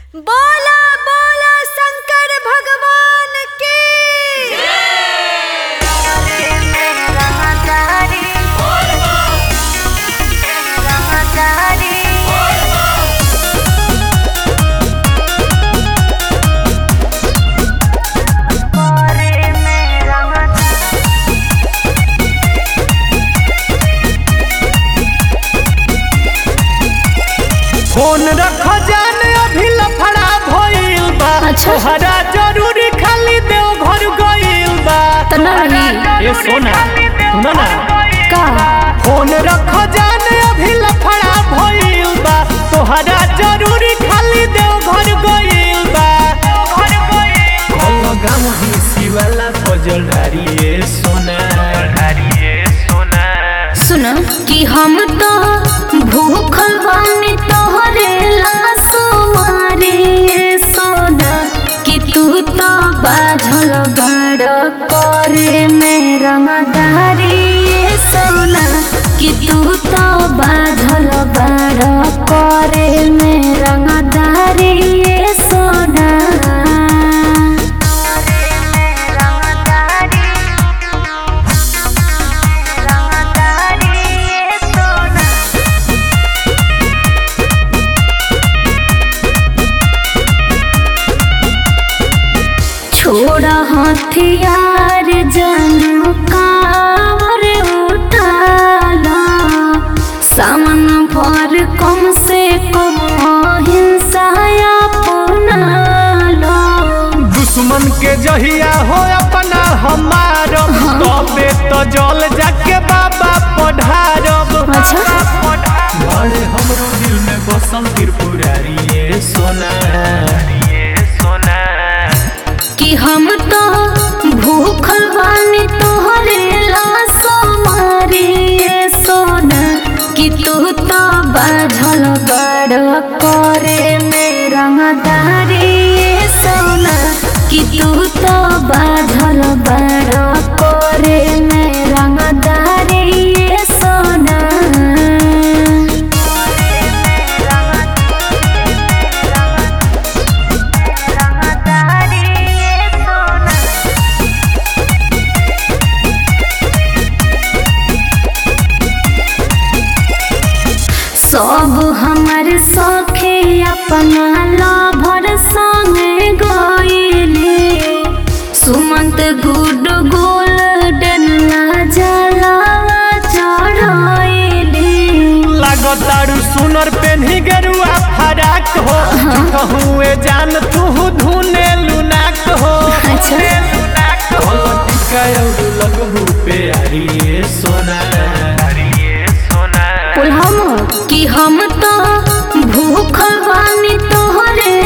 बोला बोला शंकर भगवान की फोन रख जान अभी लफड़ा भइल बा अच्छा। तोहरा जरूरी खाली देव घर गइल बा त ना रही ए सोना सुनो ना का फोन रख जान अभी लफड़ा भइल बा तोहरा जरूरी खाली देव घर गइल बा कल गाम हिसी वाला फजल डारी ए सोना सुन कि हम तो भूखल बानी तोहरे लासो मारे सोना कि तू तो बाझल बड़ करे मेरा मदारी सोना कि तू तो बाझल बड़ करे मेरा मदारी सोना छोड़ा हथियार जनू कावर उठाला सामन भर कम से कम अहिंसा अपनाला दुश्मन के जहिया हो अपना हमारब तबे तो जल जाके बाबा पढ़ारब अच्छा बड़े हमरो दिल में बसल त्रिपुरारी ये सोना कि हम तो भूखल बानी तोहरे लासो मारी ये सोना कि तू तो बाझल बड़ करे मेरा मदारी ये सोना कि तू तो बाझल बड़ करे मेरा मदारी ये सोना सब हमर सखे अपना लाभर संगे गईले सुमंत गुड गोल्डन जलावा चढ़ाईले लागतारू सुनर पेन्ही गेरुआ फराक हो कहूँ जान तू धुने लुनाक हो अच्छा। टिका लगहू पे आरी ये सोना हम कि हम तो भूखल बानी तोहरे